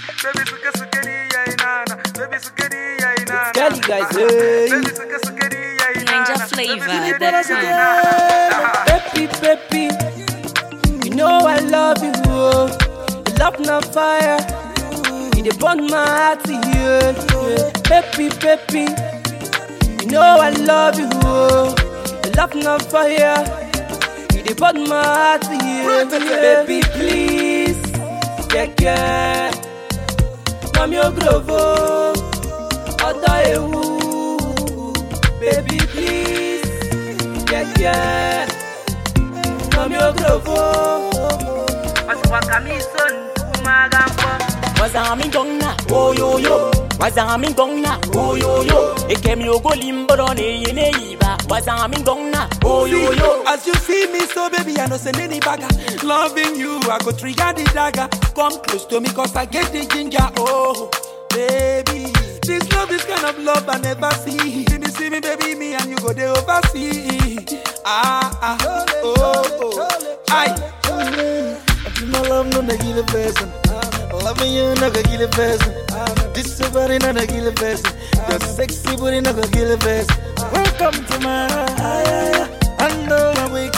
Baby suke suke di yayi nana. Baby suke di yayi nana. Kelly guys, hey. Baby suke suke di yayi Ninja nana. flavor, Baby suke that di yayi time. nana. Baby, baby, you know I love you. Oh. Your love na fire. You dey burn my heart, yeah, yeah. Baby, baby, you know I love you. Oh. Your love na fire. You dey burn my heart, yeah, yeah. Baby, please, yeah, yeah. Mami ogrovo, ọ̀dọ̀ ewu. Baby, please, yeah, yeah. Mami ogrovo. Wasiwaka mi son kumagambo. wazami gonna oyoyo wazami gonna oyoyo ekemi ogolimboro neye neyiba wazami gonna oyoyo As you see me, so baby, I know say any bagger. Loving you, I go trigger the dagger. Come close to me, cause I get the ginger. Oh, baby. This love, this kind of love I never see. See me, see me, baby, me and you go there oversee. Ah, ah, oh, oh. Aye. My love no na kill a person. Loving you no go kill a person. This your body no na kill a person. Your sexy body no go kill a person. Welcome to my aya. Under my wake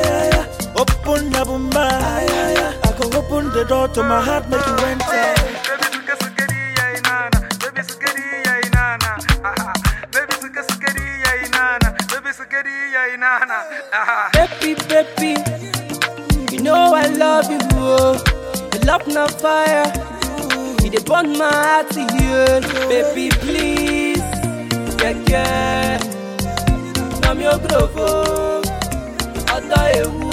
Open the bumba. I can open the door to my heart, make you enter. Baby suke suke di yayi nana. Baby suke di yayi nana. Aha. Baby suke suke di yayi nana. Baby suke di yayi nana. Aha. Baby, baby, you know I love you. Oh. Your love na fire. You dey burn my heart, yeah. Baby, please, yeah, yeah. Mami ogrovo, ọ̀dọ̀ ewu.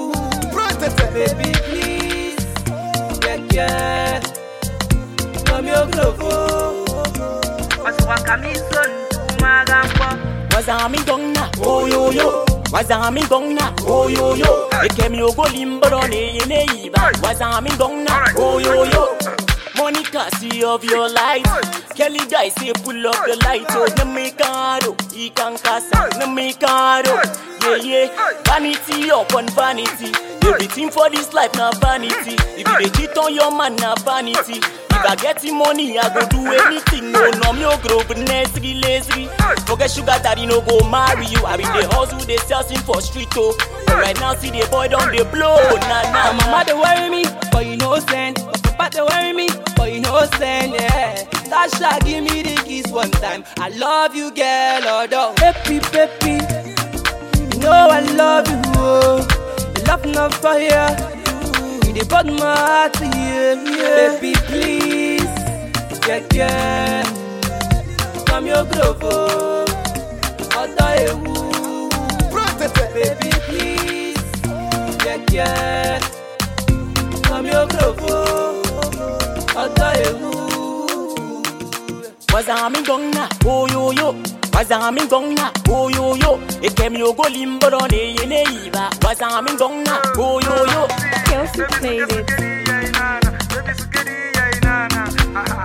Baby, please, yeah, yeah. Mami ogrovo. Wasiwaka mi son kumagambo. wazami gonna oyoyo wazami gonna oyoyo ekemi ogolimboro neye neyiba wazami gonna oyoyo Monica, see of your light. Kelly guy say pull up the light. Oh, no me caro, he can casa, no me caro. Yeah, yeah, vanity upon vanity. Everything for this life na vanity. If you dey cheat on your man na vanity. If I get the money, I go do anything. No, no, me no grow but lazy, lazy. Forget sugar daddy no go marry you. I been the hustle, they sell sin for street oh. But right now, see the boy down the blow. Nah, nah, My mama they worry me, but you know send. My papa they worry me, but you know send. Yeah, Tasha give me the kiss one time. I love you, girl. Although baby, baby, you know I love you. Oh. Your love na fire. You dey burn my heart, yeah, yeah. Baby, please, yeah, yeah. Come your grovo, ọ̀dọ̀ ewu. Baby, please, yeah, yeah. Come your grovo, ọ̀dọ̀ ewu. wazami gonna oyoyo wazami gonna oyoyo ekemi ogolimboro neye neyiba wazami gonna oyoyo Kelsey played it. Baby suke di yayi nana. Baby suke di yayi nana. Aha.